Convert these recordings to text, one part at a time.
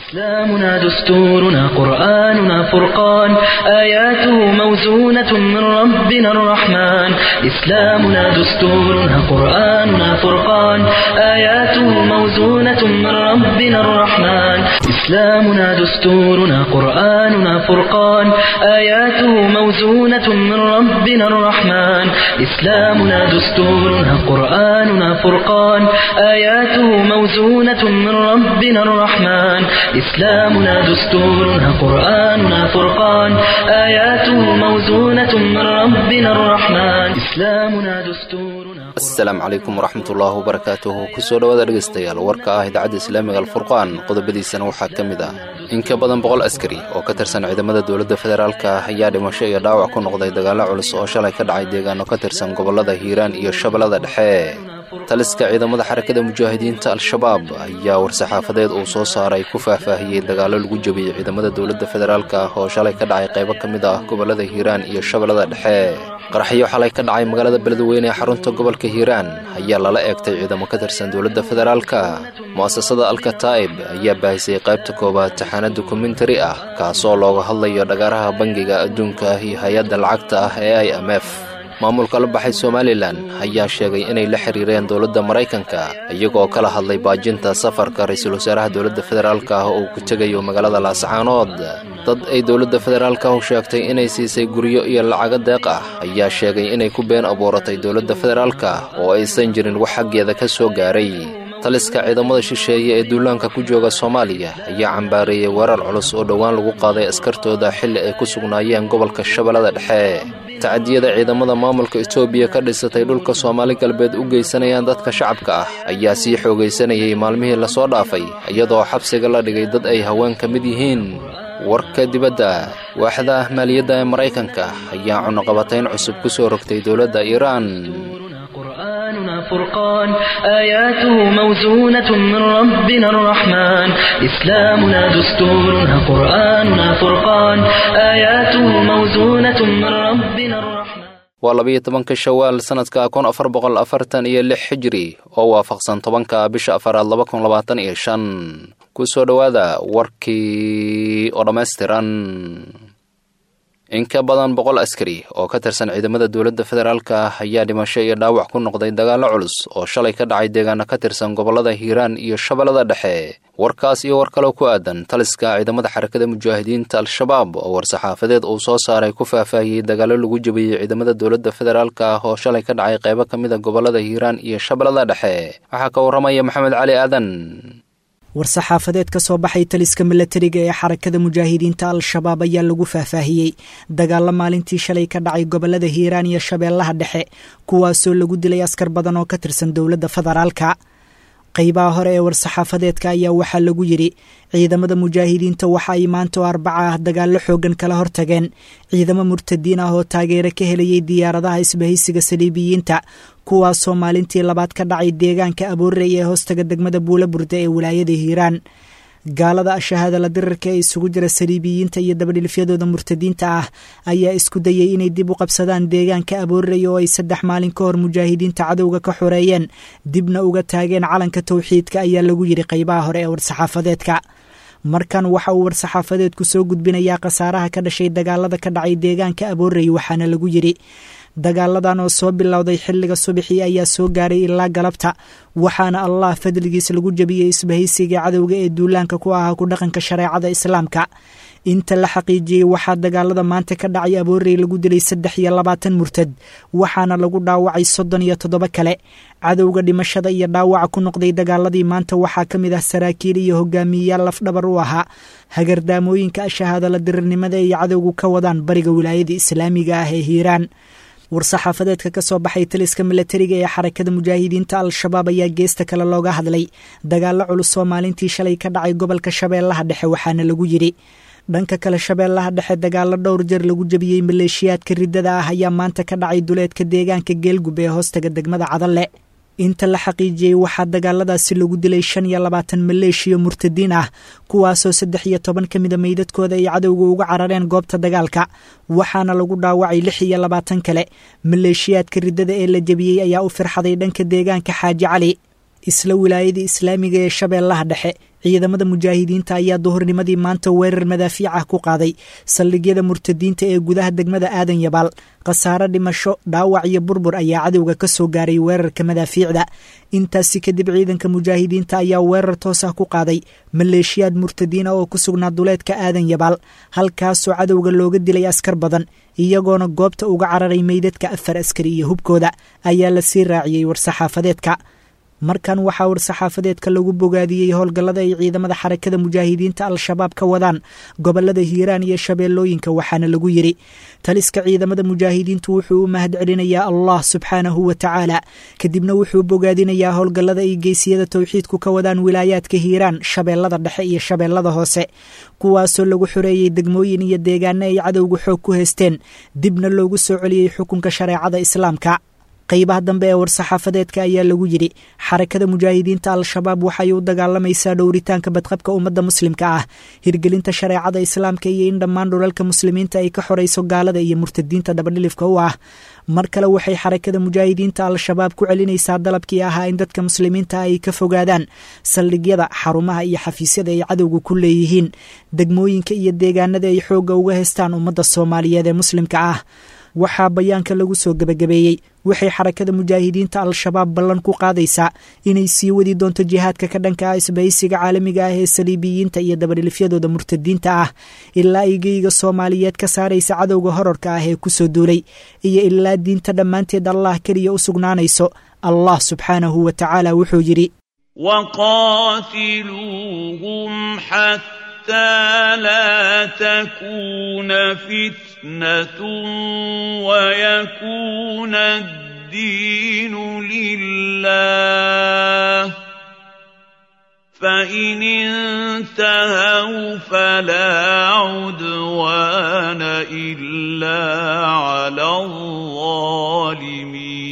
إسلامنا دستورنا قرآننا فرقان آياته موزونة من ربنا الرحمن إسلامنا دستورنا قرآننا فرقان آياته موزونة من ربنا الرحمن إسلامنا دستورنا قرآننا فرقان آياته موزونة من ربنا الرحمن إسلامنا دستورنا قرآننا فرقان آياته موزونة من ربنا الرحمن إسلامنا دستورنا قرآننا فرقان آياته موزونة من ربنا الرحمن إسلامنا دستورنا asalaamu calaykum waraxmatullaahi wabarakaatuhu kusoo dhowaada dhegaystayaal warka ah idaacadda islaamiga alfurqaan qodobadiisana waxaa ka mid ah in ka badan boqol askari oo ka tirsan ciidamada dowladda federaalka ayaa dhimasho iyo dhaawac ku noqday dagaallo culus oo shalay ka dhacay deegaano ka tirsan gobollada hiiraan iyo shabeellada dhexe taliska ciidamada xarakada mujaahidiinta al-shabaab ayaa war-saxaafadeed uu soo saaray ku faahfaahiyey dagaallo lagu jebiyey ciidamada dowladda federaalka oo shalay ka dhacay qaybo ka mid ah gobollada hiiraan iyo shabeellada dhexe qaraxyo xalay ka dhacay magaalada beledweyne ee xarunta gobolka hiiraan ayaa lala eegtay ciidamo ka tirsan dowladda federaalka mu'asasada alkataa'ib ayaa baahisay qaybta koowaad taxaana dokumentari ah kaasoo looga hadlayo dhagaaraha bangiga adduunka iyo hay-adda lacagta ah ee i m f maamulka la baxay somalilan ayaa sheegay inay la xiriireen dowladda maraykanka iyagoo kala hadlay baajinta safarka ra-iisul wasaaraha dowladda federaalka ah oo uu ku tegayo magaalada laascaanood dad ay dowladda federaalka u sheegtay inay siisay guryo iyo lacago deeq ah ayaa sheegay inay ku been abuuratay dowladda federaalka oo aysan jirin wax xaggeeda ka soo gaaray taliska ciidamada shisheeye ee duulaanka ku jooga soomaaliya ayaa cambaareeyey weerar culus oo dhowaan lagu qaaday askartooda xilli ay ku sugnaayeen gobolka shabeellada dhexe tacadiyada ciidamada maamulka etoobiya ka dhisatay dhulka soomaali galbeed u geysanayaan dadka shacabka ah ayaa sii xoogaysanayay maalmihii lasoo dhaafay iyadoo xabsiga la dhigay dad ay haween ka mid yihiin warka dibadda waaxda ah maaliyadda ee maraykanka ayaa cunuqabatayn cusub ku soo rogtay dowladda iiraan قرآننا فرقان آياته موزونة من ربنا الرحمن إسلامنا دستورنا قرآننا فرقان آياته موزونة من ربنا الرحمن waa labiyo tobanka shawaal sannadka kun afar boqol afartan iyo lix xijiri oo waafaqsan tobanka bisha afaraad laba kun labaatan iyo shan ku soo dhowaada warkii oo dhammaystiran in ka badan boqol askari oo ka tirsan ciidamada dowladda federaalka ayaa dhimasho iyo dhaawac ku noqday dagaallo culus oo shalay ka dhacay deegaano ka tirsan gobollada hiiraan iyo shabeellada dhexe warkaas iyo war kaloo ku aadan taliska ciidamada xarakada mujaahidiinta al-shabaab oo war-saxaafadeed uu soo saaray ku faahfaahiyey dagaallo lagu jebiyey ciidamada dowladda federaalka oo shalay ka dhacay qaybo ka mid a gobollada hiiraan iyo shabeellada dhexe waxaa ka warramaya maxamed cali aadan war-saxaafadeed ka soo baxay taliska milatariga ee xarakada mujaahidiinta al-shabaab ayaa lagu faahfaahiyey dagaalo maalintii shalay ka dhacay gobollada hiiraan iyo shabeellaha dhexe kuwaasoo lagu dilay askar badan oo ka tirsan dowladda federaalka qaybaha hore ee war-saxaafadeedka ayaa waxaa lagu yidhi ciidamada mujaahidiinta waxa ay maanta oo arbaca ah dagaallo xoogan kala hortageen ciidamo murtadiin ah oo taageero ka helayay diyaaradaha isbahaysiga saliibiyiinta kuwaasoo maalintii labaad ka dhacay deegaanka aboorey ee hoostaga degmada buula burda ee wilaayada hiiraan gaalada ashahaadala dirarka ee isugu jira saliibiyiinta iyo dabadhilifyadooda murtadiinta ah ayaa isku dayay inay dib u qabsadaan deegaanka aboorey oo ay saddex maalin ka hor mujaahidiinta cadowga ka xoreeyeen dibna uga taageen calanka towxiidka ayaa lagu yidhi qaybaha hore ee war-saxaafadeedka markan waxa uu war-saxaafadeedku soo gudbinayaa khasaaraha ka dhashay dagaalada ka dhacay deegaanka aboorey waxaana lagu yidhi dagaaladan oo soo bilowday xilliga subaxii ayaa soo gaaray ilaa galabta waxaana allah fadligiis lagu jebiyey isbahaysiga cadowga ee duulaanka ku ahaa ku dhaqanka shareecada islaamka inta la xaqiijiyey waxaa dagaalada maanta ka dhacay aboorey lagu dilay saddex iyo labaatan murtad waxaana lagu dhaawacay soddon iyo toddoba kale cadowga dhimashada iyo dhaawaca ku noqday dagaaladii maanta waxaa ka mid ah saraakiil iyo hogaamiyeyaal lafdhabar u ahaa hagardaamooyinka ashahaadala dirirnimada ay cadowgu ka wadaan bariga wilaayada islaamiga ah ee hiiraan war-saxaafadeedka ka soo baxay taliska milatariga ee xarakada mujaahidiinta al-shabaab ayaa geesta kale looga hadlay dagaallo culus oo maalintii shalay ka dhacay gobolka shabeellaha dhexe waxaana lagu yidhi dhanka kale shabeellaha dhexe dagaallo dhowr jeer lagu jebiyey maleeshiyaadka riddada ah ayaa maanta ka dhacay duleedka deegaanka geelgub ee hoostaga degmada cadalle inta la xaqiijiyey waxaa dagaaladaasi lagu dilay shan iyo labaatan maleeshiya murtadiin ah kuwaasoo saddex iyo toban ka mida meydadkooda ay cadowga uga carareen goobta dagaalka waxaana lagu dhaawacay lix iyo labaatan kale maleeshiyaadka riddada ee la jebiyey ayaa u firxaday dhanka deegaanka xaaji cali isla wilaayadii islaamiga ee shabeellaha dhexe ciidamada mujaahidiinta ayaa duhurnimadii maanta weerar madaafiic ah ku qaaday saldhigyada murtadiinta ee gudaha degmada aadan yabaal khasaare dhimasho dhaawac iyo burbur ayaa cadowga ka soo gaaray weerarka madaafiicda intaasi kadib ciidanka mujaahidiinta ayaa weerar toos ah ku qaaday maleeshiyaad murtadiina oo ku sugnaa duleedka aadan yabaal halkaasoo cadowga looga dilay askar badan iyagoona goobta uga cararay meydadka afar askari iyo hubkooda ayaa la sii raaciyey war-saxaafadeedka markan waxaa war-saxaafadeedka lagu bogaadiyey howlgallada ay ciidamada xarakada mujaahidiinta al-shabaab ka wadaan gobolada hiiraan iyo shabeellooyinka waxaana lagu yidhi taliska ciidamada mujaahidiintu wuxuu u mahad celinayaa allah subxaanahu wa tacaala kadibna wuxuu bogaadinayaa howlgallada ay geysiyada towxiidku ka wadaan wilaayaadka hiiraan shabeellada dhexe iyo shabeellada hoose kuwaasoo lagu xoreeyey degmooyin iyo deegaano ay cadowga xoog ku haysteen dibna loogu soo celiyey xukunka shareecada islaamka qaybaha dambe ee war-saxaafadeedka ayaa lagu yidhi xarakada mujaahidiinta al-shabaab waxay u dagaalamaysaa dhowritaanka badqabka ummadda muslimka ah hirgelinta shareecada islaamka iyo in dhammaan dhulalka muslimiinta ay ka xorayso gaalada iyo murtadiinta dabadhilifka u ah mar kale waxay xarakada mujaahidiinta al-shabaab ku celinaysaa dalabkii ahaa in dadka muslimiinta ay ka fogaadaan saldhigyada xarumaha iyo xafiisyada ay cadowga ku leeyihiin degmooyinka iyo deegaanada ay xoogga uga haystaan ummadda soomaaliyeed ee muslimka ah waxaa bayaanka lagu soo gebagabeeyey waxay xarakada mujaahidiinta al-shabaab ballan ku qaadaysaa inay sii wadi doonto jihaadka ka dhanka ah isbahaysiga caalamiga ah ee saliibiyiinta iyo dabadhilifyadooda murtadiinta ah ilaa ay geyga soomaaliyeed ka saaraysa cadowga horarka ah ee kusoo duulay iyo ilaa diinta dhammaanteed allah keliya u sugnaanayso allah subxaanahu wa tacaala wuxuu yidhi حتى لا تكون فتنة ويكون الدين لله فإن انتهوا فلا عدوان إلا على الظالمين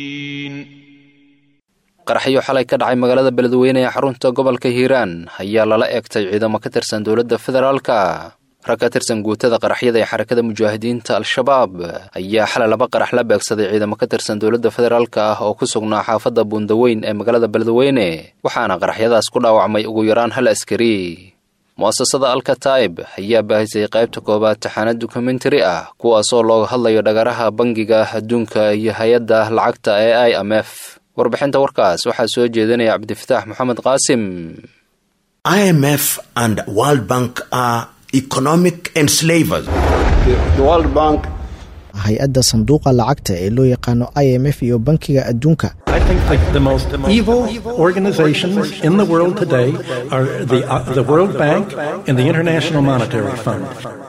qaraxyo xalay ka dhacay magaalada beledweyne ee xarunta gobolka hiiraan ayaa lala eegtay ciidamo ka tirsan dowladda federaalka rag ka tirsan guutada qaraxyada ee xarakada mujaahidiinta al-shabaab ayaa xalay laba qarax la beegsaday ciidamo ka tirsan dowladda federaalka ah oo ku sugnaa xaafadda buundaweyn ee magaalada beledweyne waxaana qaraxyadaas ku dhaawacmay ugu yaraan hal askari mu'asasada alkataib ayaa baahisay qaybta koowaad taxaanad dokumentari ah kuwaasoo looga hadlayo dhagaraha bangiga adduunka iyo hay-adda lacagta ee i m f warbixinta warkaas waxaa soo jeedinaya cabdifataax moxamed qaasim IMF and World Bank are economic enslavers. The World Bank hay-adda sanduuqa lacagta ee loo yaqaano i m f iyo bankiga adduunka I think that the most evil organizations in the world today are the, uh, the World Bank and the International Monetary Fund.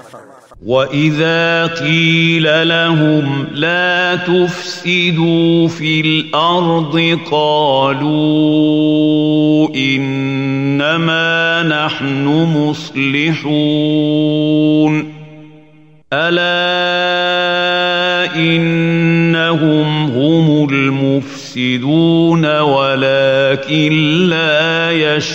واذا قيل لهم لا تفسدوا في الارض قالوا انما نحن مصلحون الا انهم هم المفسدون ولكن لا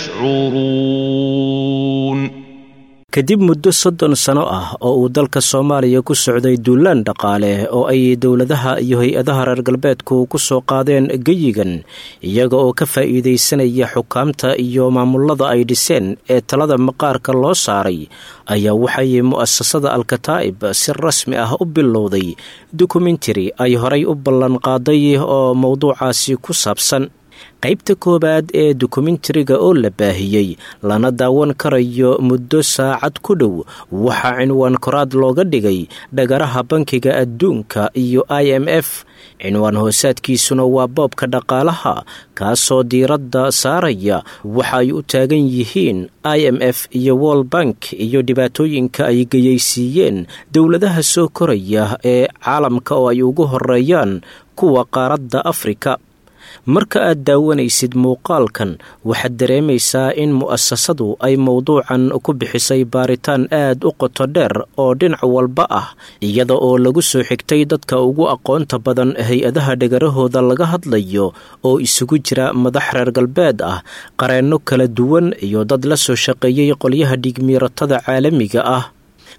يشعرون kadib muddo soddon sano ah oo uu dalka soomaaliya ku socday duulaan dhaqaale oo ay dowladaha iyo hay-adaha reer galbeedku ku soo qaadeen geyigan iyaga oo ka faa'iidaysanaya xukaamta iyo maamulada ay dhiseen ee talada maqaarka loo saaray ayaa waxay mu'asasada alkataa'ib si rasmi ah u bilowday dokumentari ay horay u ballanqaaday oo mowduucaasi ku saabsan qaybta koowaad ee dokumentariga oo la baahiyey lana daawan karayo muddo saacad ku dhow waxaa cinwaan koraad looga dhigay dhagaraha bankiga adduunka iyo i m f cinwaan hoosaadkiisuna waa boobka dhaqaalaha kaasoo diiradda saaraya waxa ay u taagan yihiin i m f iyo world bank iyo dhibaatooyinka ay geyaysiiyeen dowladaha soo koraya ee caalamka oo ay ugu horeeyaan kuwa qaaradda afrika marka aad daawanaysid muuqaalkan waxaad dareemaysaa in mu'asasadu ay mowduucan ku bixisay baaritaan aad u qoto dheer oo dhinac walba ah iyada oo lagu soo xigtay dadka ugu aqoonta badan hay-adaha dhegarahooda laga hadlayo oo isugu jira madax reer galbeed ah qareenno kala duwan iyo dad la soo shaqeeyey qolyaha dhigmiiratada caalamiga ah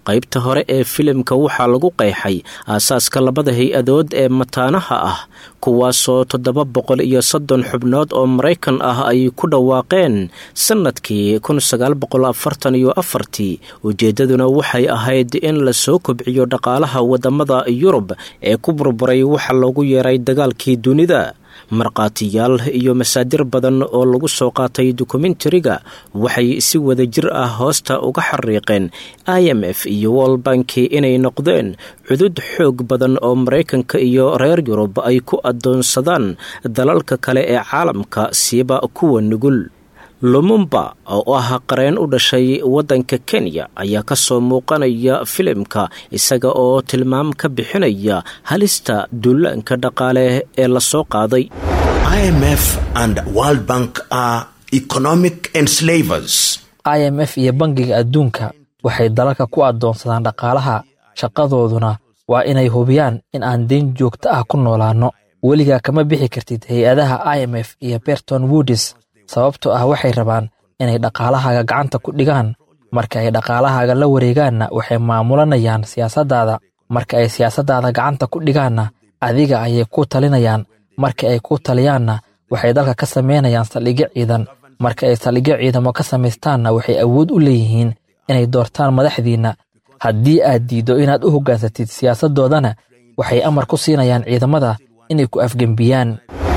qaybta hore ee filimka waxaa lagu qeexay aasaaska labada hay-adood ee mataanaha ah kuwaasoo toddoba boqol iyo soddon xubnood oo maraykan ah ay ku dhawaaqeen sannadkii kun sagaal boqol afartan iyo afartii ujeeddaduna waxay ahayd in lasoo kobciyo dhaqaalaha waddamada yurub ee ku burburay waxa loogu yeeray dagaalkii dunida markhaatiyaal iyo masaadir badan oo lagu soo qaatay dokumentariga waxay si wada jir ah hoosta uga xariiqeen i m f iyo wolbanki inay noqdeen cudud xoog badan oo maraykanka iyo reer yurub ay ku addoonsadaan dalalka kale ee caalamka siiba kuwa nugul lumumba oo ah qareen u dhashay waddanka kenya ayaa ka soo muuqanaya filimka isaga oo tilmaam ka bixinaya halista duulaanka dhaqaale ee lasoo qaaday IMF and World Bank are economic enslavers. i m f iyo bangiga adduunka waxay dalalka ku addoonsadaan dhaqaalaha shaqadooduna waa inay hubiyaan in aan deyn joogto ah ku noolaanno weligaa kama bixi kartid hay-adaha i m f iyo berton woodis sababtoo ah waxay rabaan inay dhaqaalahaaga gacanta ku dhigaan marka ay dhaqaalahaaga la wareegaanna waxay maamulanayaan siyaasaddaada marka ay siyaasaddaada gacanta ku dhigaanna adiga ayay ku talinayaan marka ay ku taliyaanna waxay dalka ka samaynayaan saldhigyo ciidan marka ay saldhigyo ciidamo ka samaystaanna waxay awood u leeyihiin inay doortaan madaxdiinna haddii aad diiddo inaad u hoggaansatid siyaasaddoodana waxay amar ku siinayaan ciidamada inay ku afgembiyaan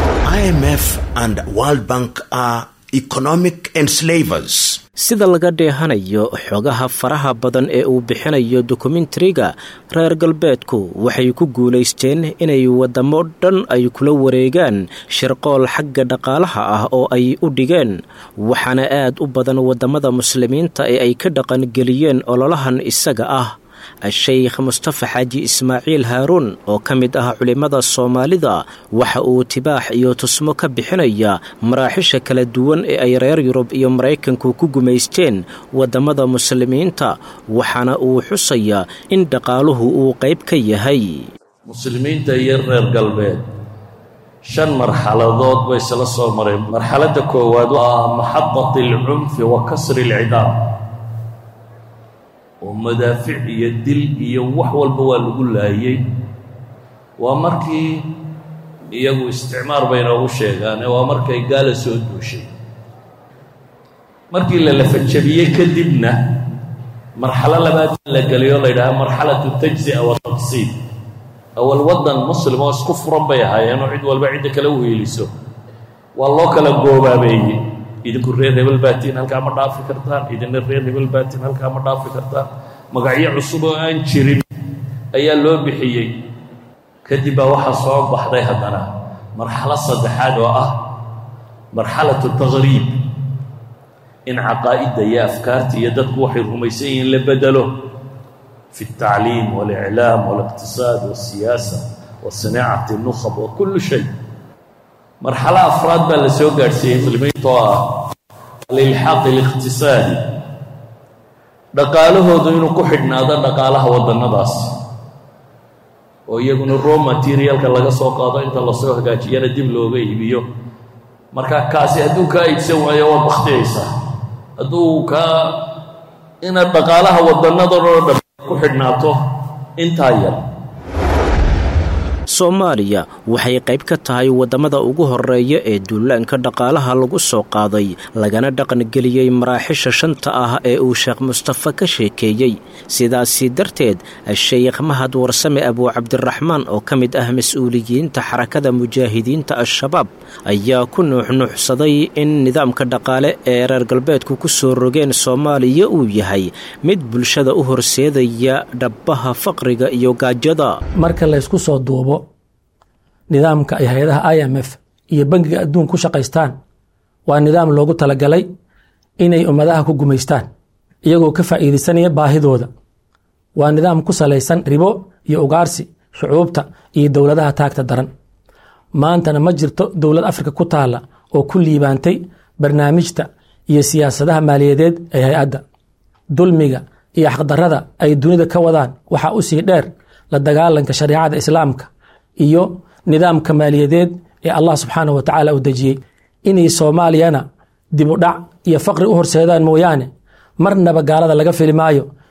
IMF and World Bank are economic enslavers. sida laga dheehanayo xogaha faraha badan ee uu bixinayo dokumentariga reer galbeedku waxay ku guulaysteen inay waddamo dhan ay kula wareegaan shirqool xagga dhaqaalaha ah oo ay u dhigeen waxaana aad u badan waddamada muslimiinta ee ay ka dhaqangeliyeen ololahan isaga ah a-sheykh mustafa xaaji ismaaciil haaruun oo ka mid ah culimmada soomaalida waxa uu tibaax iyo tusmo ka bixinaya maraaxisha kala duwan ee ay reer yurub iyo maraykanku ku gumaysteen waddamada muslimiinta waxaana uu xusayaa in dhaqaaluhu uu qayb ka yahay muslimiinta iyo reer galbeed shan marxaladood bay isla soo mareen marxaladda koowaad waa maxadati alcunfi wa kasri alcidaab oo madaafic iyo dil iyo wax walba waa lagu laayey waa markii iyagu isticmaar bay noogu sheegaane waa markay gaala soo duushay markii la lafajabiyey kadibna marxalo labaad la gelay oo la yidhaha marxalatu tajzi'a wa taqsiid awal waddan muslim oo isku furan bay ahaayeen oo cid walba cidda kale u hiiliso waa loo kala goobaabeeyey idinku reer hebel baatiin halkaa ma dhaafi kartaan idina reer hebel baatiin halkaa ma dhaafi kartaan magacyo cusub oo aan jirin ayaa loo bixiyey kadib baa waxaa soo baxday haddana marxalo saddexaad oo ah marxalatu taqriib in caqaa'idda iyo afkaarta iyo dadku waxay rumaysan yihiin la bedelo fi اltacliim waاliclaam waاliqtisaad waاsiyaasa wasinaacati nukhab wa kullu shay marxalo afraad baa la soo gaadhsiiyey muslimiinta oo ah alilxaaq اliqtisaadi dhaqaalahoodu inuu ku xidhnaado dhaqaalaha waddannadaas oo iyaguna raw materialka laga soo qaado inta lasoo hagaajiyana dib looga iibiyo marka kaasi hadduu kaa iibsan waayo waad bakhtiyaysaa hadduu kaa inaad dhaqaalaha waddannadan oo dhan ku xidhnaato intaa yar soomaaliya waxay qayb ka tahay waddamada ugu horeeya ee duulaanka dhaqaalaha lagu soo qaaday lagana dhaqangeliyey maraaxisha shanta ah ee uu sheekh mustafa ka sheekeeyey sidaasi darteed sheykh mahad warsame abuucabdiraxmaan oo ka mid ah mas-uuliyiinta xarakada mujaahidiinta al-shabaab ayaa ku nuuxnuuxsaday in nidaamka dhaqaale ee reer galbeedku ku soo rogeen soomaaliya uu yahay mid bulshada u horseedaya dhabbaha faqriga iyo gaajada marka laysku soo duubo nidaamka ay hay-adaha i m f iyo bangiga adduun ku shaqaystaan waa nidaam loogu talagalay inay ummadaha ku gumaystaan iyagoo ka faa'iidaysanaya baahidooda waa nidaam ku salaysan ribo iyo ugaarsi shucuubta iyo dowladaha taagta daran maantana ma jirto dowlad afrika ku taalla oo ku liibaantay barnaamijta iyo siyaasadaha maaliyadeed ee hay-adda dulmiga iyo xaqdarrada ay dunida ka wadaan waxaa u sii dheer la dagaalanka shareecada islaamka iyo nidaamka maaliyadeed ee allah subxaanah wa tacaala u dejiyey inay soomaaliyana dib u dhac iyo faqri u horseedaan mooyaane marnaba gaalada laga fili maayo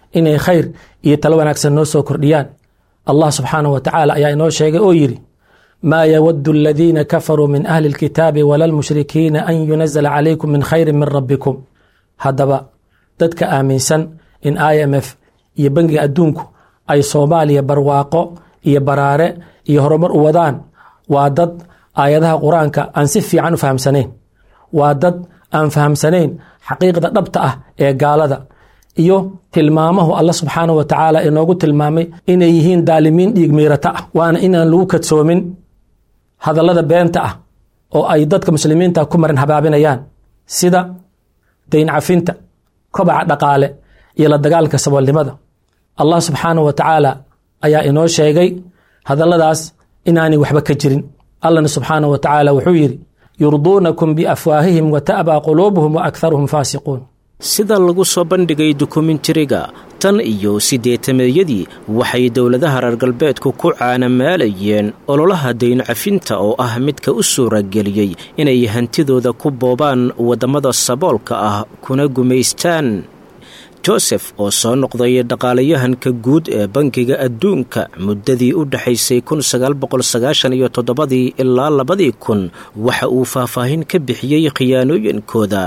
inay khayr iyo talo wanaagsan noo soo kordhiyaan allah subxaanahu wa tacaala ayaa inoo sheegay oo yidhi maa yawadu aladiina kafaruu min ahli اlkitaabi wala lmushrikiina an yunazla calaykum min khayri min rabbikum haddaba dadka aaminsan in i m f iyo bangiga adduunku ay soomaaliya barwaaqo iyo baraare iyo horumar u wadaan waa dad aayadaha qur-aanka aan si fiican u fahamsanayn waa dad aan fahamsanayn xaqiiqda dhabta ah ee gaalada iyo tilmaamahu alla subxaanahu wa tacaala inoogu tilmaamay inay yihiin daalimiin dhiig miirata ah waana inaan lagu kadsoomin hadallada beenta ah oo ay dadka muslimiinta ku marin habaabinayaan sida dayn cafinta kobaca dhaqaale iyo la dagaalka saboolnimada allah subxaanahu wa tacaala ayaa inoo sheegay hadalladaas inaanay waxba ka jirin allahna subxaanahu wa tacaala wuxuu yidhi yurduunakum biafwaahihim wa ta'baa quluubuhum wa akharuhum faasiquun sida lagu soo bandhigay dokumentariga tan iyo siddeetameeyadii waxay dowladaha reer galbeedku ku caanamaalayeen ololaha dayn cafinta oo ah midka u suurageliyey inay hantidooda ku boobaan waddamada saboolka ah kuna gumaystaan josef oo soo noqday dhaqaalayahanka guud ee bankiga adduunka muddadii u dhexaysay iyo toddobadii ilaa labadii kun waxa uu faahfaahin ka bixiyey khiyaanooyinkooda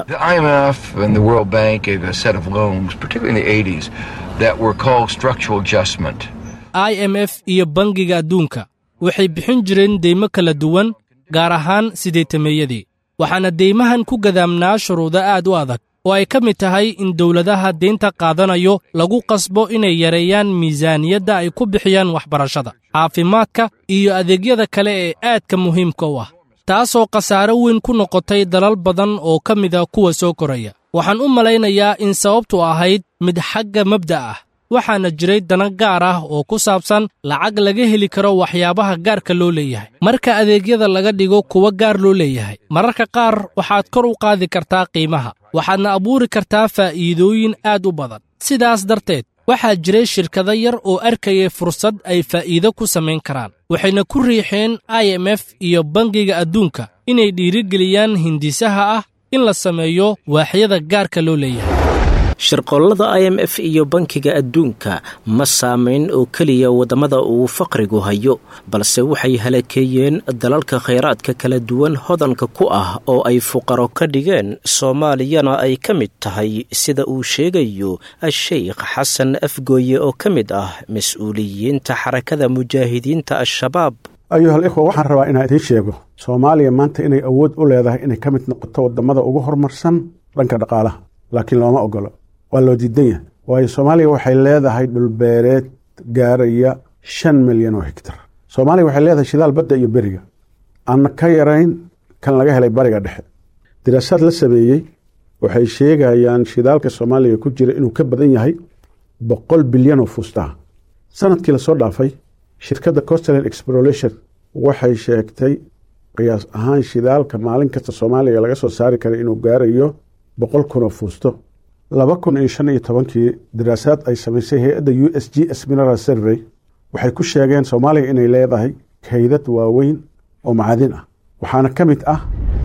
i m f iyo bangiga adduunka waxay bixin jireen deymo kala duwan gaar ahaan siddeetameeyadii waxaana deymahan ku gadaamnaa shuruudo aad u adag oo ay ka mid tahay in dowladaha deynta qaadanayo lagu qasbo inay yareeyaan miisaaniyadda ay ku bixiyaan waxbarashada caafimaadka iyo adeegyada kale ee aadka muhiimka u ah taasoo khasaaro weyn ku noqotay dalal badan oo ka mida kuwa soo koraya waxaan u malaynayaa in sababtu ahayd mid xagga mabda ah waxaana jiray dana gaar ah oo ku saabsan lacag laga heli karo waxyaabaha gaarka loo leeyahay marka adeegyada laga dhigo kuwa gaar loo leeyahay mararka qaar waxaad kor u qaadi kartaa qiimaha waxaadna abuuri kartaa faa'iidooyin aad u badan sidaas darteed waxaa jiray shirkado yar oo arkayay fursad ay faa'iido ku samayn karaan waxayna ku riixeen i m f iyo bangiga adduunka inay dhiirigeliyaan hindisaha ah in la sameeyo waaxyada gaarka loo leeyahay shirqollada i m f iyo bankiga adduunka ma saamayn oo keliya waddamada uu faqrigu hayo balse waxay halakeeyeen dalalka khayraadka kala duwan hodanka ku ah oo ay fuqaro ka dhigeen soomaaliyana ay ka mid tahay sida uu sheegayo a-sheykh xasan afgooye oo ka mid ah mas-uuliyiinta xarakada mujaahidiinta al-shabaab ayuhal ikhwa waxaan rabaa inaan idiin sheego soomaaliya maanta inay awood u leedahay inay ka mid noqoto waddamada ugu horumarsan dhanka dhaqaalaha laakiin looma ogolo waa loo diidan yahay waayo soomaaliya waxay leedahay dhulbeereed gaaraya shan milyan oo higtar soomaaliya waxay leedahay shidaal badda iyo beriga aan ka yarayn kan laga helay bariga dhexe diraasaad la sameeyey waxay sheegayaan shidaalka soomaaliya ku jira inuu ka badan yahay boqol bilyan oo fuustaha sanadkii lasoo dhaafay shirkadda costland exploration waxay sheegtay qiyaas ahaan shidaalka maalin kasta soomaaliya laga soo saari kara inuu gaarayo boqol kun oo fuusto laba kun iyo shan iyo tobankii daraasaad ay samaysay hay-adda u s g s mineral survey waxay ku sheegeen soomaaliya inay leedahay kaydad waaweyn oo macadin ah waxaana ka mid ah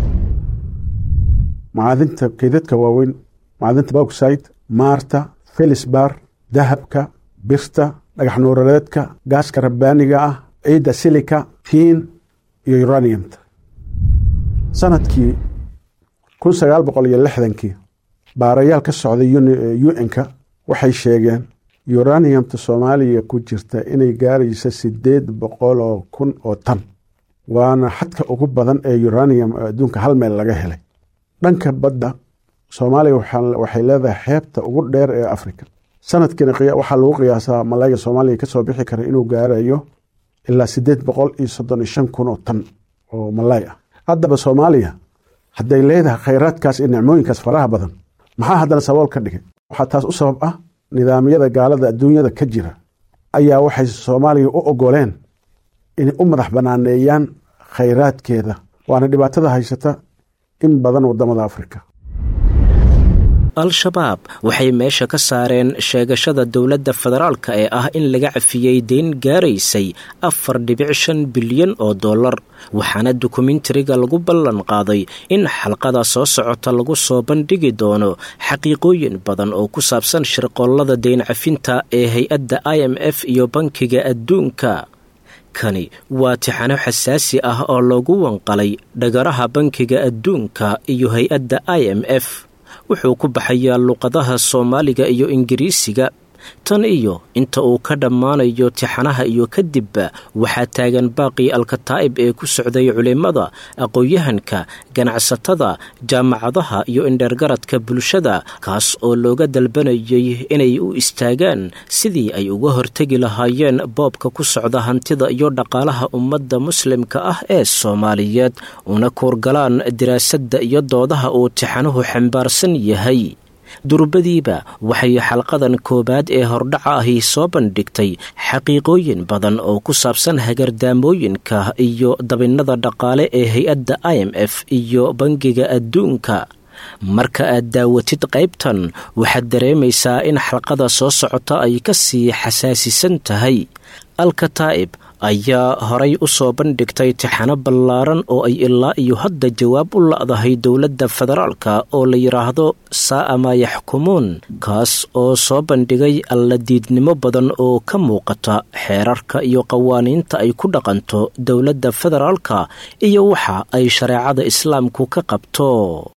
macadinta kaydadka waaweyn macadinta bauxide maarta felisbar dahabka birta dhagax nuurareedka gaaska rabbaaniga ah ciidda silika fiin iyo uraniumta sanadkii kun sagaal boqol iyo lixdankii baarayaal ka socday un-ka waxay sheegeen uraniumta soomaaliya ku jirta inay gaarayso sideed boqol oo kun oo tan waana xadka ugu badan ee uranium oo adduunka hal meel laga helay dhanka badda soomaaliya waxay leedahay xeebta ugu dheer ee africa sanadkiina waxaa lagu qiyaasaa malayga soomaaliya kasoo bixi kara inuu gaarayo ilaa sideed boqol iyo soddon iyo shan kun oo tan oo malay ah haddaba soomaaliya hadday leedahay khayraadkaas iyo nicmooyinkaas faraha badan maxaa haddana sabool ka dhigay waxaa taas u sabab ah nidaamyada gaalada adduunyada ka jira ayaa waxay soomaaliya u ogoleen inay u madax banaaneeyaan khayraadkeeda waana dhibaatada haysata in badan wadamada afrika al-shabaab waxay meesha ka saareen sheegashada dowladda federaalka ee ah in laga cafiyey deyn gaaraysay afar dhibic shan bilyan oo dollar waxaana dokumentariga lagu ballan qaaday in xalqada soo socota lagu soo bandhigi doono xaqiiqooyin badan oo ku saabsan shirqoollada deyn cafinta ee hay-adda i m f iyo bankiga adduunka kani waa tixano xasaasi ah oo loogu wanqalay dhagaraha bankiga adduunka iyo hay-adda i m f wuxuu ku baxayaa luqadaha soomaaliga iyo ingiriisiga tan iyo inta uu ka dhammaanayo tixanaha iyo kadibba waxaa taagan baaqii alkataa'ib ee ku socday culimmada aqoon-yahanka ganacsatada jaamacadaha iyo indheergaradka bulshada kaas oo looga dalbanayay inay u istaagaan sidii ay uga hortegi lahaayeen boobka ku socda hantida iyo dhaqaalaha ummadda muslimka ah ee soomaaliyeed una kuurgalaan diraasadda iyo doodaha uu tixanuhu xambaarsan yahay durbadiiba waxay xalqadan koowaad ee hordhaca ahi soo bandhigtay xaqiiqooyin badan oo ku saabsan hagardaamooyinka iyo dabinnada dhaqaale ee hay-adda i m f iyo bangiga adduunka marka aad daawatid qaybtan waxaad dareemaysaa in xalqada soo socota ay ka sii xasaasisan tahay alkataa'ib ayaa horay u soo bandhigtay tixano ballaaran oo ay ilaa iyo hadda jawaab u la'dahay dowladda federaalka oo la yidhaahdo saa'a maa yaxkumuun kaas oo soo bandhigay alladiidnimo badan oo ka muuqata xeerarka iyo qawaaniinta ay ku dhaqanto dowladda federaalka iyo waxa ay shareecada islaamku ka qabto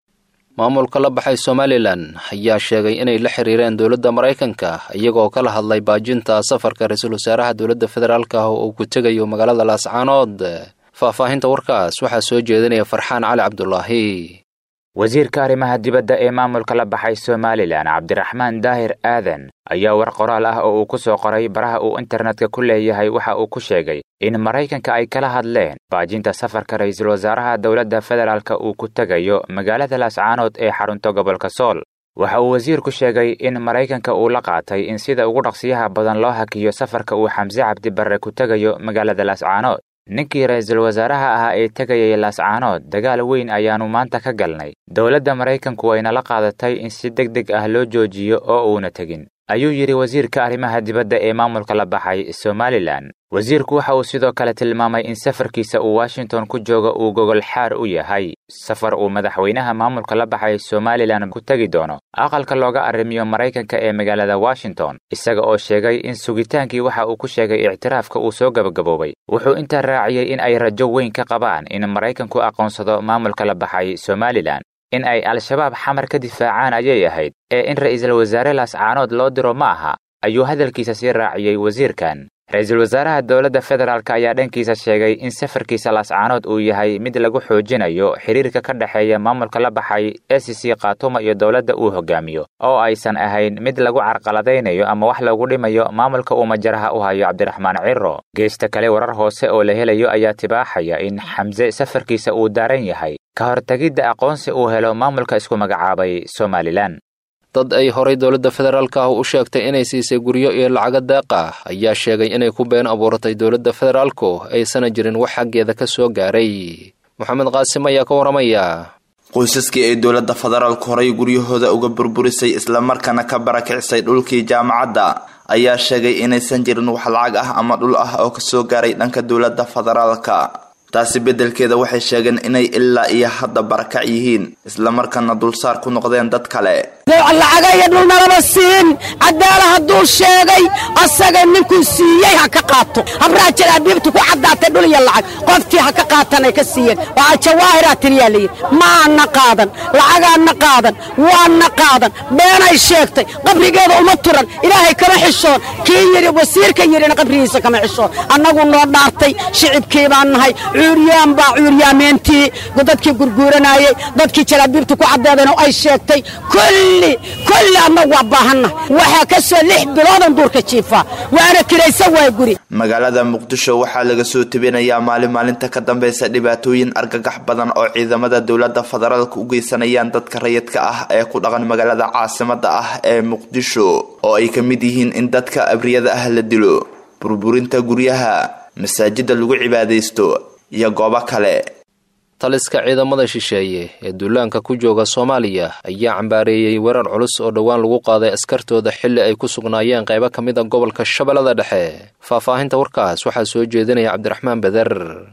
maamulka la baxay somalilan ayaa sheegay inay la xiriireen dowladda maraykanka iyagoo kala hadlay baajinta safarka ra-iisul wasaaraha dowladda federaalk ah oo uu ku tegayo magaalada laascaanood faahfaahinta warkaas waxaa soo jeedinaya farxaan cali cabdulaahi wasiirka arrimaha dibadda ee maamulka la baxay somalilan cabdiraxmaan daahir aadan ayaa war qoraal ah oo uu ku soo qoray baraha uu internetka ku leeyahay waxa uu ku sheegay in maraykanka ay kala hadleen baajinta safarka ra'iisul wasaaraha dowladda federaalka uu ku tegayo magaalada laascaanood ee xarunta gobolka sool waxa uu wasiirku sheegay in maraykanka uu la qaatay in sida ugu dhaqsiyaha badan loo hakiyo safarka uu xamse cabdibarre ku tegayo magaalada laascaanood ninkii ra'iisul wasaaraha ahaa ee tegayay laascaanood dagaal weyn ayaannu maanta ka galnay dowladda maraykanku wayna la qaadatay in si deg deg ah loo joojiyo oo uuna tegin ayuu yidhi wasiirka arrimaha dibadda ee maamulka la baxay somalilan wasiirku waxa uu sidoo kale tilmaamay in safarkiisa uu washington ku jooga uu gogol xaar u yahay safar uu madaxweynaha maamulka la baxay somalilan ku tegi doono aqalka looga arrimiyo maraykanka ee magaalada washington isaga oo sheegay in sugitaankii waxa uu ku sheegay ictiraafka uu soo gabagaboobay wuxuu intaa raaciyey in ay rajo weyn ka qabaan in maraykanku aqoonsado maamulka la baxay somalilan in ay al-shabaab xamar ka difaacaan ayay ahayd ee in ra'iisul wasaare laascaanood loo diro ma aha ayuu hadalkiisa sii raaciyey wasiirkan ra-iisul wasaaraha dowladda federaalk ayaa dhankiisa sheegay in safarkiisa laascaanood uu yahay mid lagu xoojinayo xiriirka ka dhexeeya maamulka la baxay e c c khaatuma iyo dowladda uu hogaamiyo oo aysan ahayn mid lagu carqaladaynayo ama wax lagu dhimayo maamulka uu majaraha u hayo cabdiraxmaan ciro geesta kale warar hoose oo la helayo ayaa tibaaxaya in xamse safarkiisa uu daaran yahay ka hortegidda aqoonsi uu helo maamulka isku magacaabay somalilan dad ay horay dowladda federaalk ah u sheegtay inay siisay guryo iyo lacago deeq ah ayaa sheegay inay ku been abuuratay dowladda federaalku aysana jirin wax xaggeeda ka soo gaaray moxamed qaasim ayaa ka waramaya qoysaskii ay dowladda federaalku horay guryahooda uga burburisay islamarkaana ka barakicisay dhulkii jaamacadda ayaa sheegay inaysan jirin wax lacag ah ama dhul ah oo kasoo gaaray dhanka dowladda federaalka taasi beddelkeeda waxay sheegeen inay ilaa iyo hadda barakac yihiin islamarkaana dulsaar ku noqdeen dad kale lacaga iyo dhulnalaba siin cadaala hadduu sheegay asaga ninkuu siiyey ha ka qaato habraha jalaabiibtu ku caddaatay dhul iyo lacag qoftii ha ka qaatanay ka siiyeen waa jawaahiraa tiriyaa layidhi maana qaadan lacagaana qaadan waana qaadan beenay sheegtay qabrigeeda uma turan ilaahay kama xishoon kii yidhi wasiirka yidhina qabrigiisa kama xishoon annagu noo dhaartay shicibkii baan nahay cuuryaan baa cuuryaameentii dadkii gurguuranayey dadkii jalaabiibtu ku caddeedeen oo ay sheegtay kulli kulli annagu waa baahannahay waxaa ka soo lix biloodan duurka jiifaa waana kiraysa waa guri magaalada muqdisho waxaa laga soo tebinayaa maalin maalinta ka dambaysa dhibaatooyin argagax badan oo ciidamada dowladda federaalka u geysanayaan dadka rayidka ah ee ku dhaqan magaalada caasimada ah ee muqdisho oo ay ka mid yihiin in dadka abriyada ah la dilo burburinta guryaha masaajida lagu cibaadaysto iyo goobo kale taliska ciidamada shisheeye ee duulaanka ku jooga soomaaliya ayaa cambaareeyey weerar culus oo dhowaan lagu qaaday askartooda xilli ay ku sugnaayeen qaybo ka mid a gobolka shabeellada dhexe faahfaahinta warkaas waxaa soo jeedinaya cabdiraxmaan beder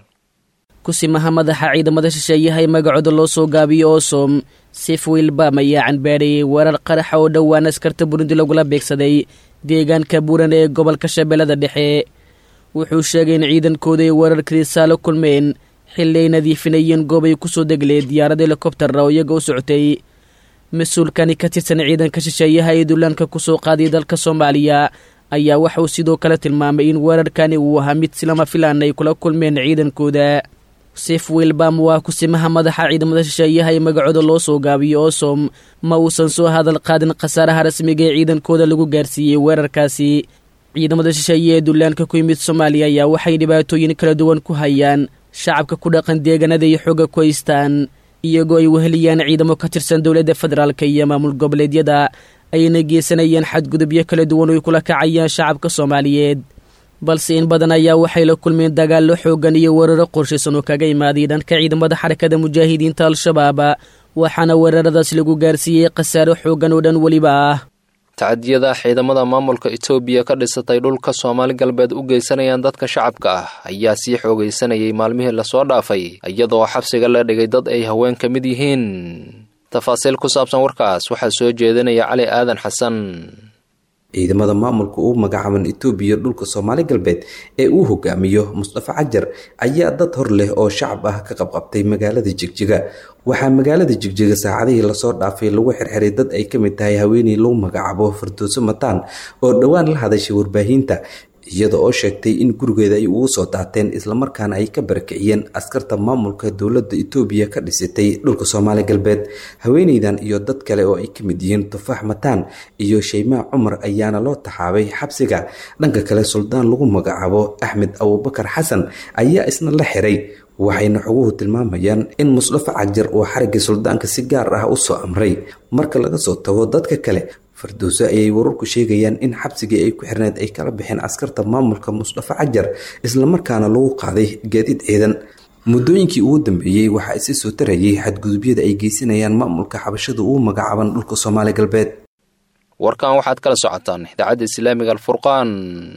kusimaha madaxa ciidamada shisheeyaha ee magacooda loo soo gaabiyo oosom sif wilbam ayaa canbaareeyey weerar qaraxa oo dhowaan askarta burundi lagula beegsaday deegaanka buuran ee gobolka shabeellada dhexe wuxuu sheegay in ciidankooda ay weerarkadiisaa la kulmeen xilli ay nadiifinayeen goob ay kusoo degleen diyaarad helikobtara oo iyaga u socotay mas-uulkani ka tirsan ciidanka shisheeyaha ee duulaanka kusoo qaaday dalka soomaaliya ayaa waxauu sidoo kale tilmaamay in weerarkani uu ahaa mid silama filaan ay kula kulmeen ciidankooda sif wilbam waa kusimaha madaxa ciidamada shisheeyaha ee magacooda loo soo gaabiyo oosom ma uusan soo hadal qaadin khasaaraha rasmiga ee ciidankooda lagu gaarsiiyey weerarkaasi ciidamada shisheeye ee duulaanka ku yimid soomaaliya ayaa waxay dhibaatooyin kala duwan ku hayaan shacabka ku dhaqan deegaanada iyo xooga ku haystaan iyagoo ay weheliyaan ciidamo ka tirsan dowladda federaalk iyo maamul goboleedyada ayna geysanayaan xadgudubyo kala duwan oy kula kacayaan shacabka soomaaliyeed balse in badan ayaa waxay la kulmeen dagaallo xoogan iyo weeraro qorshaysan oo kaga imaaday dhanka ciidamada xarakada mujaahidiinta al-shabaab waxaana weeraradaas lagu gaarsiiyey khasaaro xoogan oo dhan weliba ah tacadiyada ciidamada maamulka etoobiya ka dhisatay dhulka soomaali galbeed u geysanayaan dadka shacabka ah ayaa sii xoogaysanayay maalmihii lasoo dhaafay iyadoo xabsiga la dhigay dad ay haween ka mid yihiin tafaasiil ku saabsan warkaas waxaa soo jeedinaya cali aadan xasan ciidamada maamulka uu magacaaban etoobiya dhulka soomaali galbeed ee uu hogaamiyo mustafa cajar ayaa dad hor leh oo shacab ah ka qabqabtay magaalada jigjiga waxaa magaalada jigjiga saacadihii lasoo dhaafay lagu xirxiray dad ay ka mid tahay haweeney lagu magacaabo firdooso mataan oo dhowaan la hadashay warbaahinta iyada oo sheegtay in gurigeeda ay ugu soo daateen islamarkaana ay ka barakiciyeen askarta maamulka dowladda etoobiya ka dhisatay dhulka soomaali galbeed haweeneydan iyo dad kale oo ay ka mid yihiin tufaax mataan iyo shaymaa cumar ayaana loo taxaabay xabsiga dhanka kale suldaan lagu magacaabo axmed abubakar xasan ayaa isna la xiray waxayna xoguhu tilmaamayaan in musdafa cajar uu xariggii suldaanka si gaar ah u soo amray marka laga soo tago dadka kale fardowso ayay wararku sheegayaan in xabsigii ay ku xirneed ay kala baxeen askarta maamulka musdafa cajar islamarkaana lagu qaaday gaadiid ciidan muddooyinkii ugu dambeeyey waxaa isi soo tarayay xadgudubyada ay geysanayaan maamulka xabashada uu magacaaban dhulka soomaali galbeed warkan waxaad kala socotaan idaacadda islaamiga alfurqaan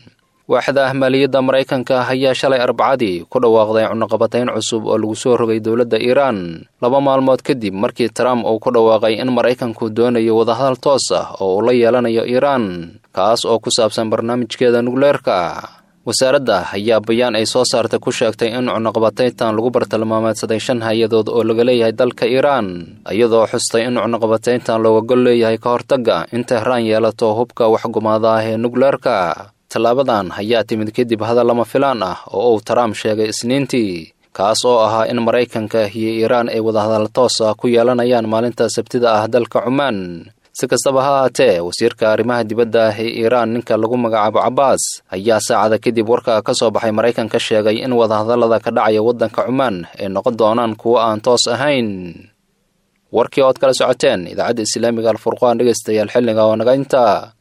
waaxda ahmaaliyadda maraykanka ayaa shalay arbacadii ku dhawaaqday cunaqabatayn cusub oo lagu soo rogay dowladda iiraan laba maalmood kadib markii trump uu ku dhawaaqay in maraykanku doonayo wadahadal toos ah oo uu la yeelanayo iiraan kaas oo ku saabsan barnaamijkeeda nukleerka wasaaradda ayaa bayaan ay soo saartay ku sheegtay in cunaqabatayntan lagu bartilmaameedsaday shan hay-adood oo laga leeyahay dalka iiraan iyadoo xustay in cunaqabatayntan looga gol leeyahay ka hortagga in tehraan yeelato hubka waxgumaada ah ee nukleerka tallaabadan ayaa timid kadib hadal lama filaan ah oo uu trump sheegay isniintii kaas oo ahaa in maraykanka iyo iiraan ay wadahadal toos ah ku yeelanayaan maalinta sabtida ah dalka cumaan si kastaba ha haatee wasiirka arrimaha dibadda ah ee iiraan ninka lagu magacaabo cabbaas ayaa saacada kadib warka ka soo baxay maraykanka sheegay in wadahadallada ka dhacaya waddanka cumaan ay noqon doonaan kuwo aan toos ahayn warkii ood kala socoteen idaacadda islaamiga alfurqaan dhegaystayaal xilliga oo naga inta